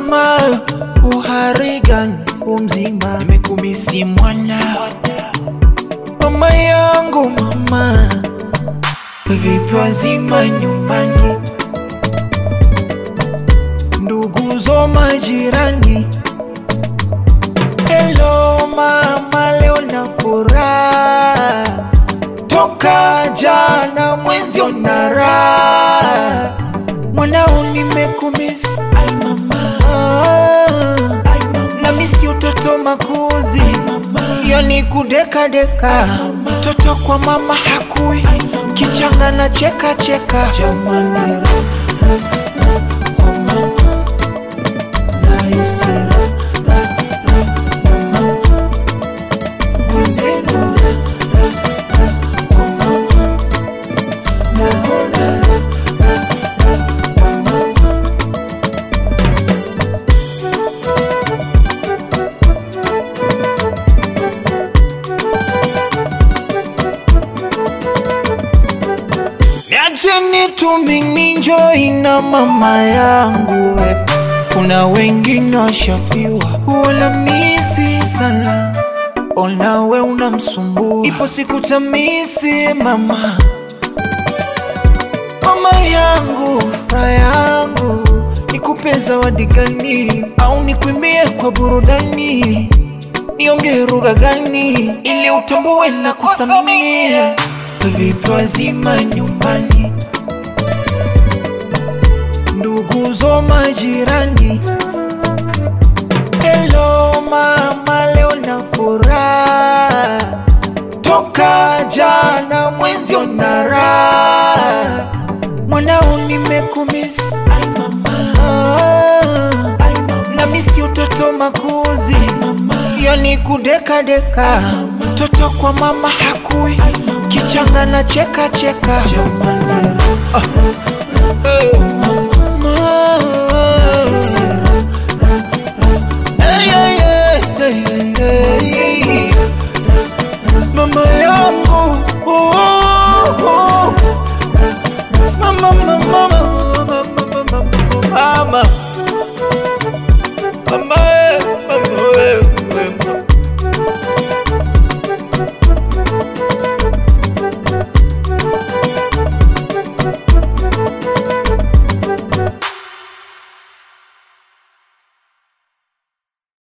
mama, uhari gani umzima? Nimekumisi mwana, mama yangu mama, vipi wazima nyumbani? Ndugu zo majirani, hello mama, leo na furaha toka jana mwenzi onara mwanao nimekumisi ai mama ai mama na misi utoto makuzi yani kudekadeka toto kwa mama hakui kichanga na cheka cheka jamani ra, ra, ra, kwa mama Naisi ra, ra, ra, kwa mama. Mwenzenu ra, ra, ra, kwa mama. Naona ra, ra, ra, kwa mama. Niacheni tumininjoi na mama yangu we. Kuna wengine washafiwa wala misi sana, ona we unamsumbua, ipo siku tamisi mama, mama yangu, furaha yangu, nikupe zawadi gani au nikuimbie kwa burudani? Niongee lugha gani ili utambue na kuthamini? Vipi wazima nyumbani, ndugu zo majirani, hello mama, leo na furaha toka jana mwenzi onara mwanao nimekumisi ai mama ai mama na misi utoto makuzi yani kudekadeka toto kwa mama hakui kichanga na cheka cheka jamani ra, ra, ra, ra,